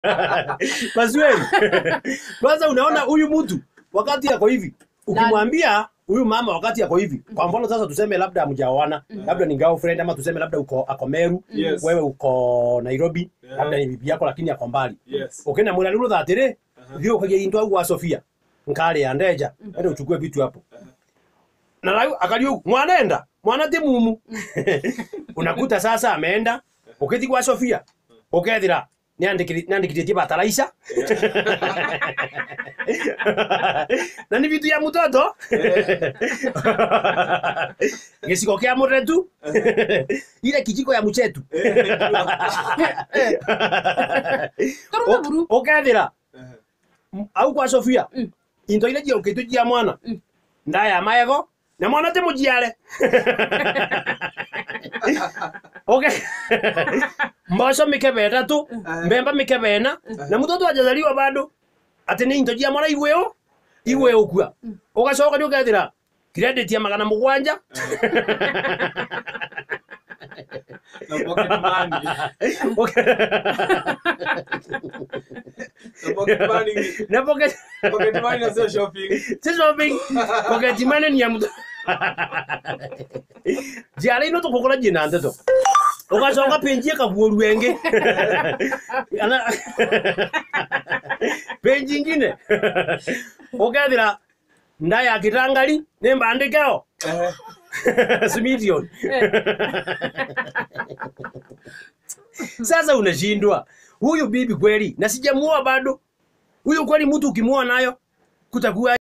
Maswali. Kwanza unaona huyu mtu wakati yako hivi, ukimwambia huyu mama wakati yako hivi, kwa mfano sasa tuseme labda mjaoana, labda ni girlfriend ama tuseme labda uko ako Meru, Yes. wewe uko Nairobi, Yeah. labda ni bibi yako lakini ako mbali. Yes. Ukenda mwira ruru thatire, thio ukagia into au wa Sofia. Nkale ya ndeja, ende uchukue vitu hapo. Na layu akalio mwanaenda, mwana ti mumu. Unakuta sasa ameenda, ukithi kwa Sofia, ukethira niandikithĩtie bataraitha na nĩ vitu ya mũtoto gĩciko kĩa mũretu ile kijiko ya mchetu Karuta buru. ũkethĩra Uh-huh. au kwa Sofia Mm. into ile jiũkĩtũ jia mwana Mm. ndaya maego na mwana tĩ mũjiare okay mboco mikebe ĩtatũ mbemba mikebe ĩna na mũtoto ajazaliwa bado atĩ nĩ into jia mwana igwĩũ igwĩũ kua ũgacoka nĩ ũkethĩra credit ya magana mũgwanja Na pocket money. Okay. Na pocket money. na pocket Pocket money na sio shopping. si shopping pocket money ni ya mtu jara ino tukukora jina nteto ugacoka penji kaguo rwenge Ana- penji ingine ukethira nda ya kitangari ni mbandikeo Eh, smilion sasa unashindwa huyu bibi kweli na sijamuoa bado huyu kweli mtu ukimwoa nayo kutakuwa